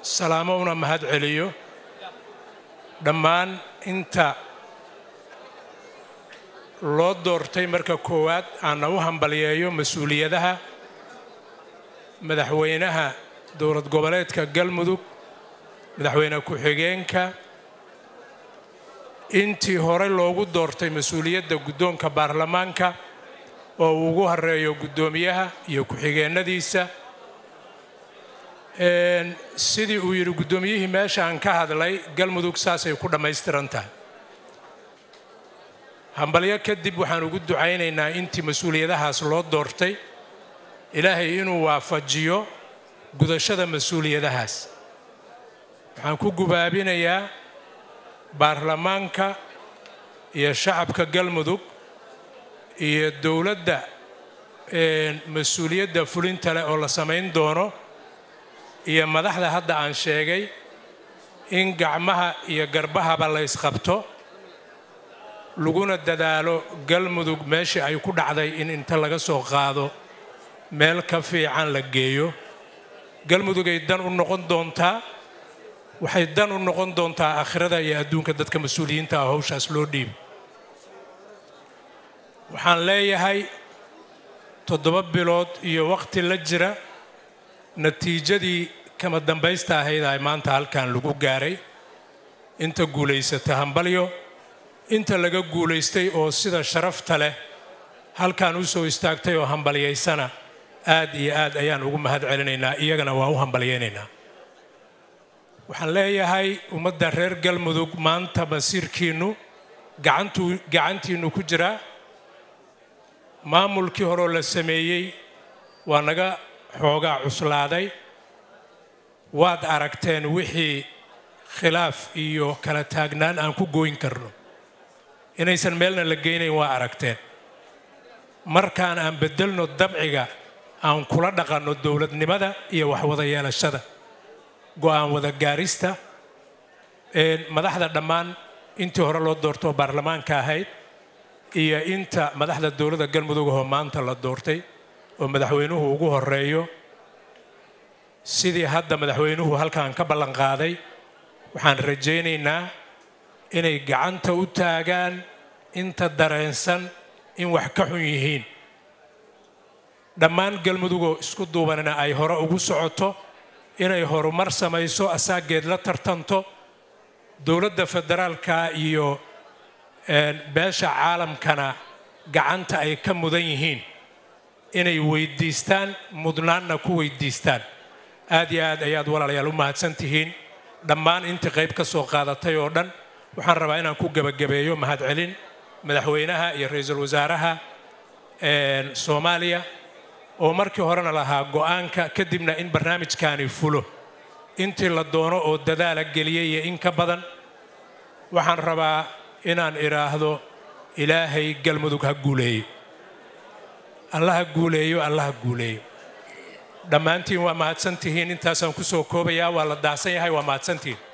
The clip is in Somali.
salaamo una mahad celiyo dhammaan inta loo doortay marka koowaad aanna u hambalyeeyo mas-uuliyadaha madaxweynaha dowlad goboleedka galmudug madaxweyne ku-xigeenka intii hore loogu doortay mas-uuliyadda guddoonka baarlamaanka oo uu ugu horeeyo guddoomiyaha iyo ku-xigeennadiisa sidii uu yidhi guddoomiyihii meeshaan ka hadlay galmudug saasay ku dhammaystiran tahay hambalyo kadib waxaan ugu ducaynaynaa intii mas-uuliyadahaas loo doortay ilaahay inuu waafajiyo gudashada mas-uuliyadahaas waxaan ku gubaabinayaa baarlamaanka iyo shacabka galmudug iyo dowladda mas-uuliyadda fulinta leh oo la samayn doono iyo madaxda hadda aan sheegay in gacmaha iyo garbahaba la ysqabto laguna dadaalo galmudug meeshii ay ku dhacday in inta laga soo qaado meel ka fiican la geeyo galmudugay dan u noqon doontaa waxay dan u noqon doontaa aakhirada iyo adduunka dadka mas-uuliyiinta ah howshaas loo dhiibo waxaan leeyahay toddoba bilood iyo waqti la jira natiijadii kama dambaysta ahayd ay maanta halkan lagu gaaray inta guulaysata hambalyo inta laga guulaystay oo sida sharafta leh halkan u soo istaagtay oo hambalyaysana aad iyo aad ayaan ugu mahad celinaynaa iyagana waa u hambalyaynaynaa waxaan leeyahay ummadda reer galmudug maanta masiirkiinnu gacantuu gacantiinnu ku jiraa maamulkii horeoo la sameeyey waa naga xoogaa cuslaaday waad aragteen wixii khilaaf iyo kala taagnaan aan ku gooyn karno inaysan meelna la geynayn waa aragteen markaan aan beddelno dabciga aan kula dhaqanno dowladnimada iyo waxwada yeelashada go'aan wada gaarista madaxda dhammaan intii hore loo doortoo baarlamaanka ahayd iyo inta madaxda dowladda galmudug oo maanta la doortay oo madaxweynuhu ugu horeeyo sidii hadda madaxweynuhu halkan ka ballanqaaday waxaan rajaynaynaa inay gacanta u taagaan inta dareensan in wax ka xun yihiin dhammaan galmudugoo isku duubanina ay hore ugu socoto inay horumar samayso asaageed la tartanto dowladda federaalka iyo beesha caalamkana gacanta ay ka mudan yihiin inay weydiistaan mudnaanna ku weydiistaan aad iyo aad ayaad walaalayaal u mahadsan tihiin dhammaan intii qayb ka soo qaadatay oo dhan waxaan rabaa inaan ku gebagabeeyo mahadcelin madaxweynaha iyo ra-iisul wasaaraha soomaaliya oo markii horena lahaa go'aanka kadibna in barnaamijkaani fulo intii la doono oo dadaala geliyay iyo in ka badan waxaan rabaa inaan idhaahdo ilaahay galmudug ha guuleeyo alla ha guuleeyo alla ha guuleeyo dhammaantiin waa mahadsantihiin intaasaan ku soo koobayaa waa la daahsan yahay waa mahadsantihiin